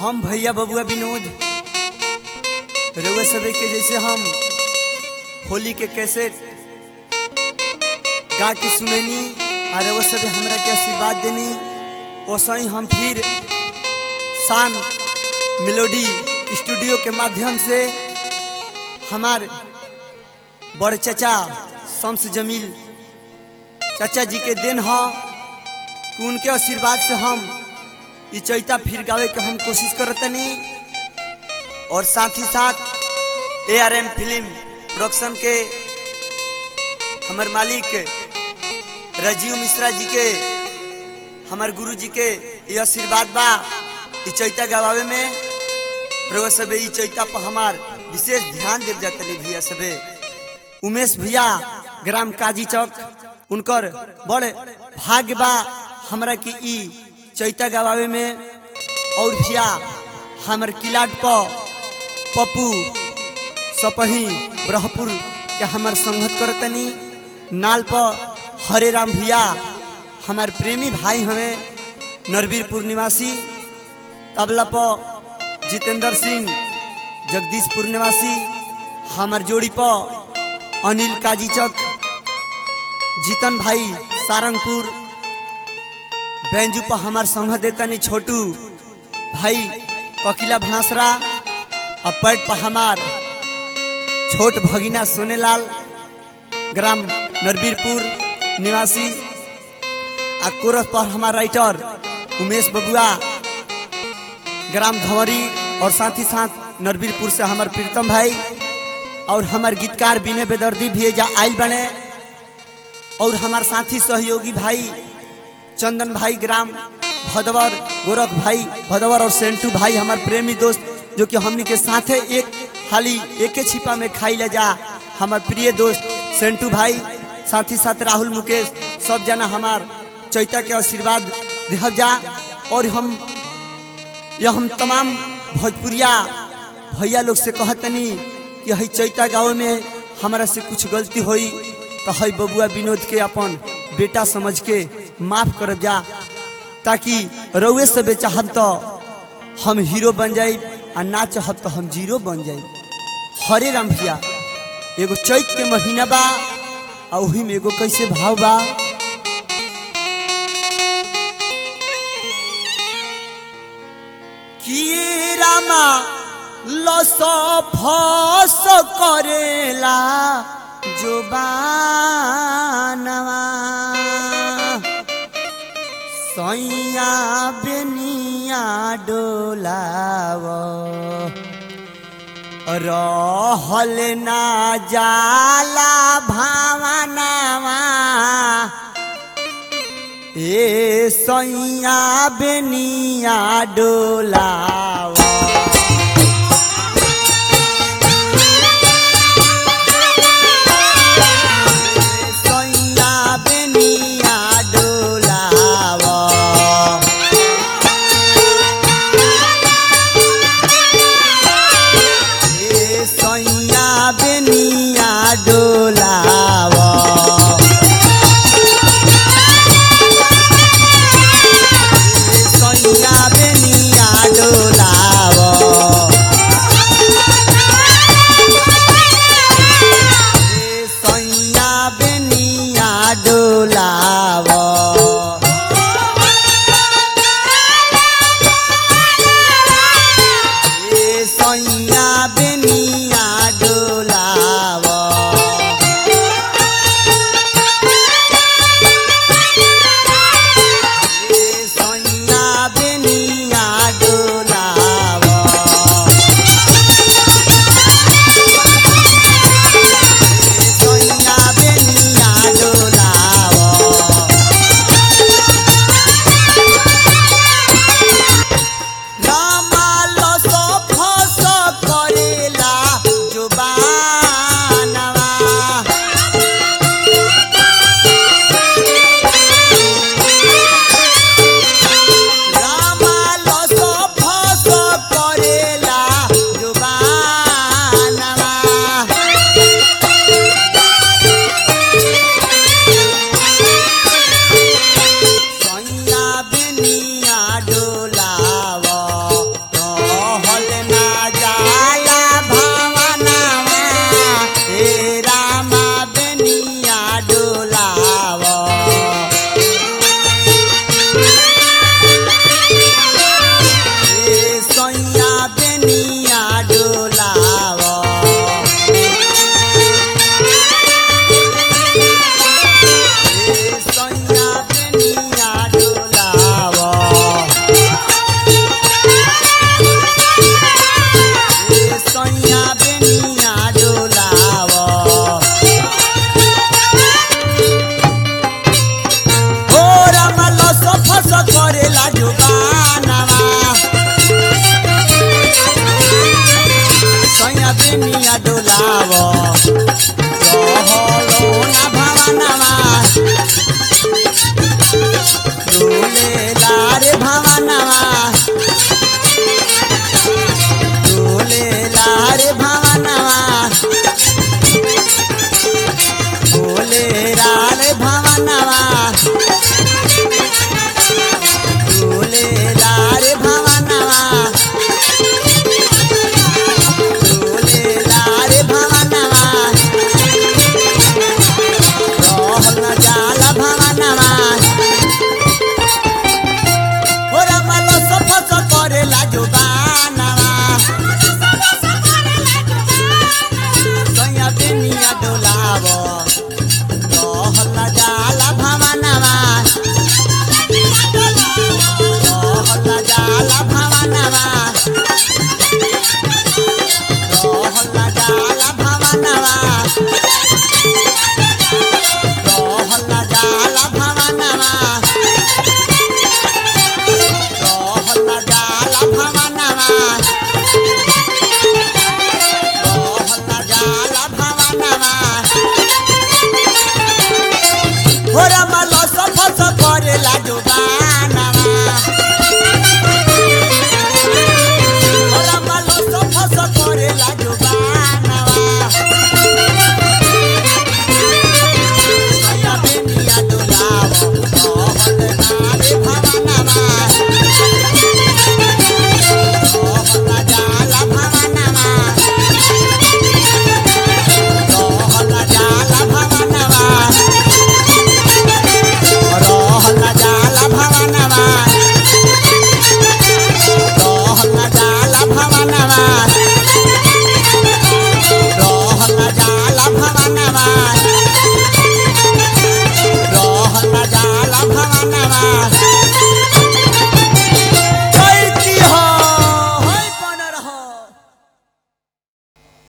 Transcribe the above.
हम भैया बबुआ विनोद रउआ सभी के जैसे हम होली के कैसेट गा के सुनैनी और रउआ सभी हमरा के आशीर्वाद देनी वैसे ही हम फिर शान मेलोडी स्टूडियो के माध्यम से हमार बड़ चचा शम्स जमील चाचा जी के दिन ह कि उनके आशीर्वाद से हम ई चैता फिर गावे के हम कोशिश करतनी और साथ ही साथ A R M film production के हमर मालिक राजीव मिश्रा जी के हमर गुरु जी के ये आशीर्वाद बा ई चैता गवावे में रउआ सबे ई चैता पर हमार विशेष ध्यान देव जातनी भैया सबे उमेश भैया ग्राम काजी चौक उनकर बड़ भाग्य बा हमरा के ई चैता गवावे में और भैया हमर किलाट पर पप्पू सपही ब्रहपुर के हमर संगत करतनी नाल पर हरे राम भैया हमार प्रेमी भाई हमें नरवीरपुर निवासी तबला पर जितेंद्र सिंह जगदीशपुर निवासी हमार जोड़ी पर अनिल काजी चक जीतन भाई सारंगपुर बेंजू पर हमार संग देतनी छोटू भाई ककिला भांसरा और पैट पर हमार छोट भगिना सोनेलाल ग्राम नरवीरपुर निवासी आ कोरस पर हमार राइटर उमेश बबुआ ग्राम धवरी और साथ ही साथ नरवीरपुर से हमार प्रीतम भाई और हमार गीतकार बिने बेदर्दी भी जा आयल बने और हमार साथी सहयोगी भाई चंदन भाई ग्राम भदवर गोरख भाई भदवर और सेंटू भाई हमार प्रेमी दोस्त जो कि हमनी के साथे एक हाली एक छिपा में खाई ले जा हमार प्रिय दोस्त सेंटू भाई साथ ही साथ राहुल मुकेश सब जना हमार चैता के आशीर्वाद दिहल जा और हम यह हम तमाम भोजपुरिया भैया लोग से कहतनी कि हई चैता गाँव में हमारा से कुछ गलती होई तो हई बबुआ विनोद के अपन बेटा समझ के माफ कर जा ताकि रउए से चाहब तो हम हीरो बन जाई आ ना चाहब तो हम जीरो बन जाई हरे राम भैया एगो चैत के महीना बा आ ओही में एगो कैसे भाव बा किए रामा लस फस करेला जोबानवा सैया बेनिया डोलाव रहल ना जाला भावनावा ए सैया बेनिया डोलाव सैया बेनिया डोलाव ए सैया बेनिया डोलाव ए सैया बेनिया डोलाव ए सैया बेनिया डोलाव ए सैया बेनिया डोलाव ए सैया बेनिया डोलाव ए सैया बेनिया डोलाव रामा लस फस करेला जुबानवा रामा लस फस करेला जुबानवा सैया बेनिया डोलाव करेला